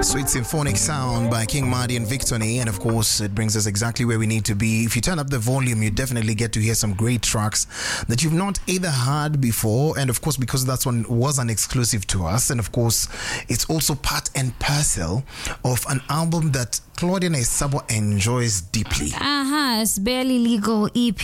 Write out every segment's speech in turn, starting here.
Sweet symphonic sound by King Marty and Victony, and of course, it brings us exactly where we need to be. If you turn up the volume, you definitely get to hear some great tracks that you've not either heard before, and of course, because that one was an exclusive to us, and of course, it's also part and parcel of an album that Claudia Naisabo enjoys deeply. Aha, it's barely legal EP.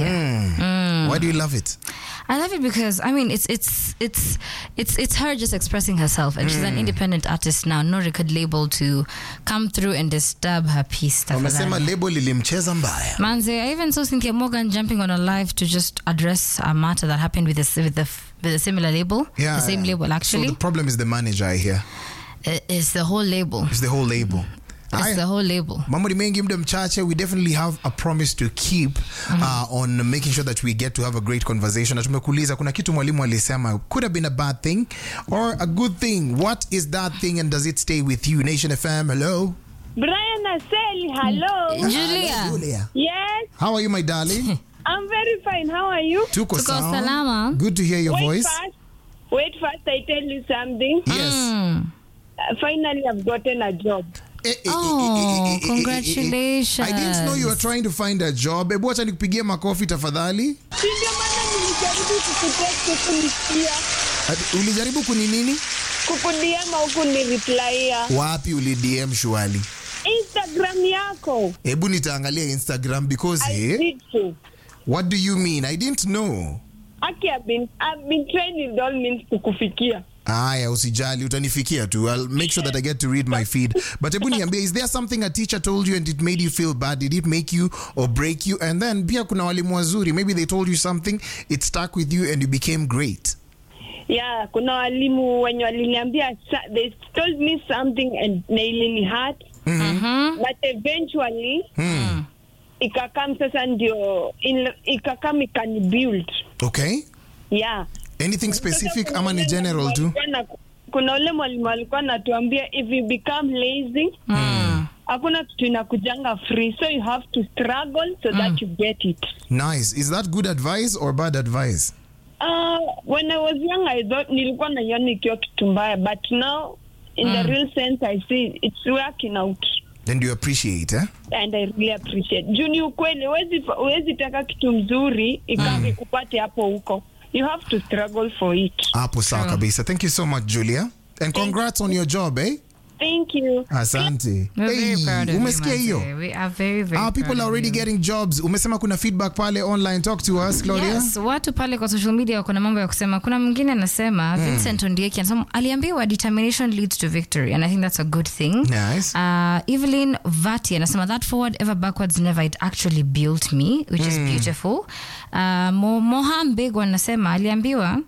Why do you love it? I love it because I mean it's it's it's it's it's her just expressing herself and she's an independent artist now, no record label to come through and disturb her peace. Wamesema tafadhali. label ilimcheza mbaya. Manze, I even saw Cynthia Morgan jumping on a live to just address a matter that happened with a, with a, with a similar label. Yeah, the same yeah. label actually. So the problem is the manager, I hear. I- it's the whole label. It's the whole label. It's Aya. the whole label. mambo ni mengi muda mchache we definitely have a promise to keep uh, on making sure that we get to have a great conversation na tumekuuliza kuna kitu mwalimu alisema could have been a bad thing or a good thing what is that thing and does it stay with you nation fm hello Brian Aseli, hello. Julia. Julia. Yes, how are you my darling I'm very fine. How are you? tuko Tuko sawa. salama. good to hear your Wait voice first. Wait first, I tell you something. yes Mm. Uh, finally, I've gotten a job. Eh, eh, eh, Oh, eh, eh, eh, eh, eh, eh, eh. congratulations. I didn't know you were trying to find a job. Hebu acha nikupigie makofi tafadhali. Si ndio maana nilijaribu kukutext kunisikia Ati, Ulijaribu kuni nini? kukudiama huku niriplaia Wapi uli DM shwali? Instagram yako. Hebu nitaangalia Instagram because I eh, did so. what do you mean? I didn't know. Aki, I've been, I've been trying with all means kukufikia. Aya, usijali, utanifikia tu. I'll make sure that I get to read my feed. But hebu niambie, is there something a teacher told you and it made you feel bad? Did it make you or break you? And then pia kuna walimu wazuri, maybe they told you something, it stuck with you and you became great. Yeah, kuna walimu wenye waliniambia sa- they told me something and na ilini hurt Mhm. but eventually Hmm. ikakam sasa ndio in- ikakam ikani build Okay. yeah Anything specific ama ni general tu? Walikuwa na- kuna ule mwalimu alikuwa anatuambia if you become lazy Mm. hakuna kitu inakujanga free so you have to struggle so that you get it Nice. Is that good advice or bad advice? uh, when i was young i thought nilikuwa naiona ikiwa kitu mbaya but now in the real sense i see it's working out Then do you appreciate, eh? and i really appreciate juu ni ukweli huwezi huwezi taka kitu mzuri ikawa ikupate hapo huko you have to struggle for it Hapo sawa kabisa. Thank you so much, Julia. And congrats on your job, eh? thank you Asante. We're very Hey, proud of you, umesikia Manze. hiyo? We are very, very Our people proud are of already you. getting jobs. Umesema kuna feedback pale online. Talk to us, Claudia. Yes, watu pale kwa social media wako na mambo ya kusema. Kuna mwingine anasema Vincent Ondieki anasema aliambiwa determination leads to victory and I think that's a good thing. Nice. Uh, Evelyn Vati anasema that forward ever backwards never it actually built me which is beautiful. Uh, Mo, Moha Mbego anasema aliambiwa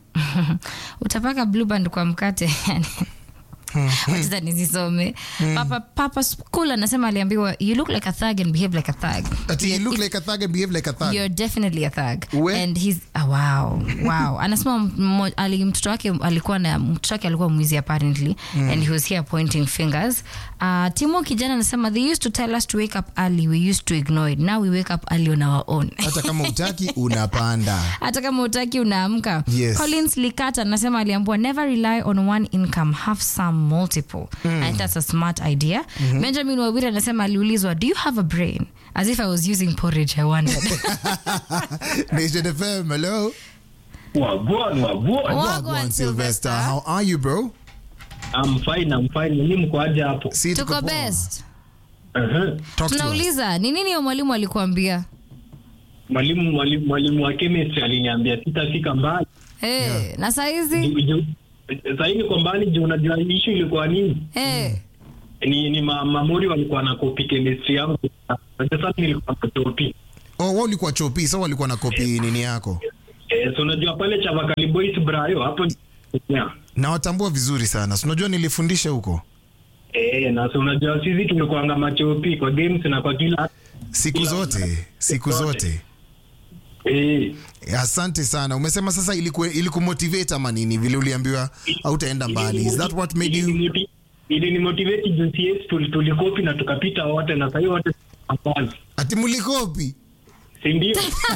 utapaka blue band kwa mkate wacha nizisome papa, papa school anasema aliambiwa you look like a thug and behave like a thug Ati you look like a thug and behave like a thug. You're definitely a thug. We- And he's oh, wow. Wow. Anasema mmo- ali mtoto wake alikuwa na mtoto wake alikuwa mwizi apparently and he was here pointing fingers. Uh, Timo kijana anasema they used to tell us to wake up early. We used to ignore it. Now we wake up early on our own. Hata kama utaki unapanda. hata kama utaki unaamka Yes. collins likata anasema aliambua never rely on one income have some multiple i think that's a smart idea benjamin wawiri anasema aliulizwa do you have a brain as if i was using porridge i wondered Nation FM, hello. Wagwan, wagwan. Wagwan, Sylvester. How are you, bro? I'm fine, I'm fine. Nyinyi mko aje hapo? Si tuko poa. best Uh-huh. Talk to us. tunauliza ni nini hiyo mwalimu alikuambia Mwalimu mwalimu mwalimu wa chemistry aliniambia sitafika mbali. hey, na saizi Ju- ju- Sahii niko mbali juu unajua issue ilikuwa nini? hey. Ni ni ma, mamori walikuwa na copy chemistry yangu. Sasa nilikuwa na copy. Oh, wao ulikuwa chopi, so walikuwa na kopi nini yako. Eh, so unajua pale Chavakali Boys Brayo hapo yeah. Na watambua vizuri sana. Si unajua nilifundisha huko. Eh, na so unajua sisi tumekuanga machopi kwa games na kwa kila Siku zote, siku zote. eh Asante sana. Umesema sasa iliku ilikumotivate ama nini vile uliambiwa hautaenda mbali. Is that what made you Ilinimoti- ilinimotivate juu CS tuli- tulikopi na tukapita wote na sahii wote tunapass. ati mlikopi? si ndio?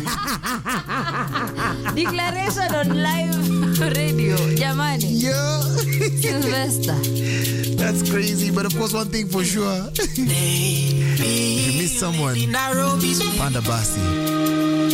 declaration on live radio jamani Yeah, sylvester that's crazy. But of course, one thing for sure, if you miss someone, Nairobi's Panda Basi.